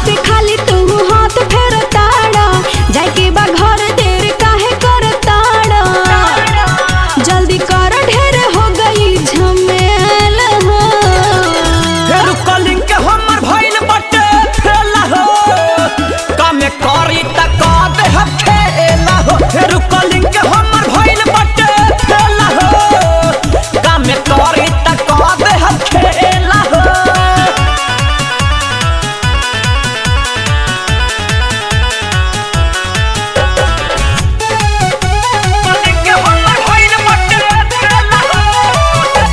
पे खाली तू हाथ फेर ताड़ा जाके बा घर देर काहे कर ताड़ा जल्दी कर ढेर हो गई झमेल हो फेर कलिंग के हमर भइल बटे फेला हो कमे करी त का दे हम खेला हो फेर कलिंग के हमर भइल बटे फेला हो कमे करी त का दे हम खेला हो कलिंग के हमर भइल बटे फेला हो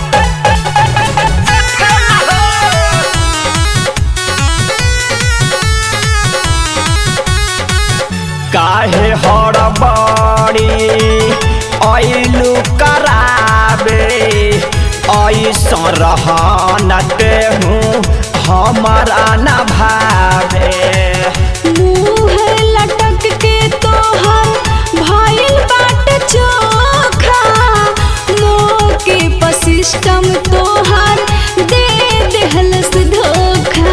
फेला हो काहे हड़बड़ी ऐलू कराबे ऐसा रहन हूँ हमारा न भावे मुँह लटक के तोहर भइल बाट चोखा मोके प सिस्टम तोहर दे देहलस धोखा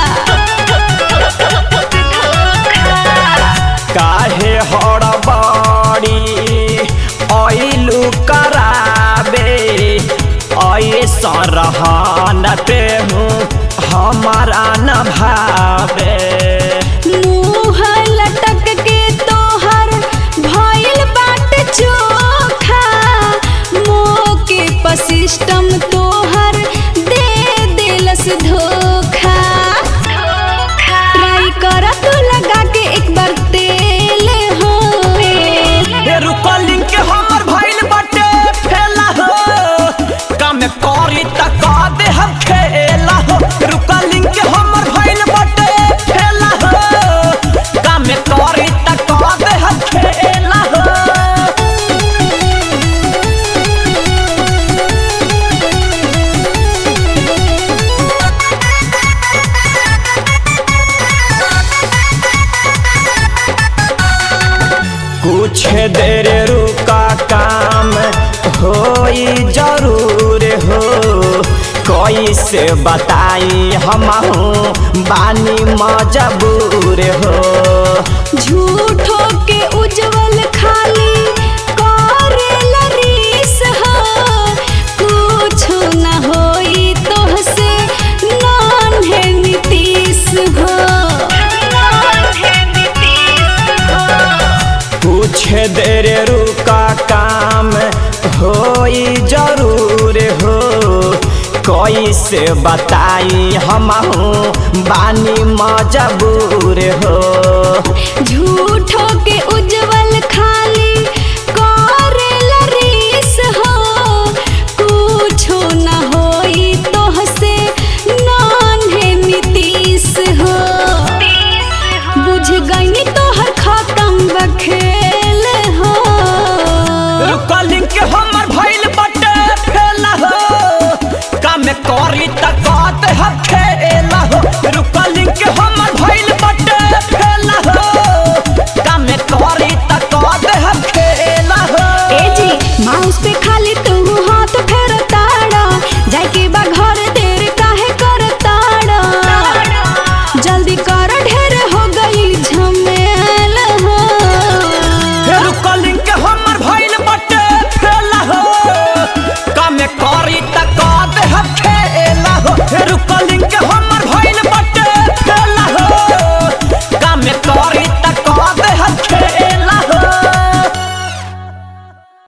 काहे हड़बड़ी ऐलू कराबे ऐसा रहन हूँ हमारा न भावे मुँह लटक के तोहर भइल बाट चोखा मोके प सिस्टम तोहर दे देलस धोखा ट्राई कर तू लगा के एक बार तेल हो फेरू कलिंग के हमर भइल बटे फेला हो कम करी त का दे हम खेला हो फेरू कलिंग के हमर भइल बटे फेला हो कम करी त का दे हम खेला हो कुछ देर रुका काम होई जरूर हो कैसे बताई हम बानी मजबूर हो झूठो के उज्जवल खाली करेला रीस हो कुछो न होई तोहसे नान्हे नीतीश हो कुछ देर रुका काम होई जरूर हो कैसे बताई हम बानी मजबूर हो झूठो के उज्जवल खाली करेला रीस हो कुछो न होई तोहसे नान्हे नीतीश हो बुझ गई तोहर खत्म बखेल हो कलिंग के हमर भइल बटे फेला हो कम करी त कात हम खेला हो कलिंग के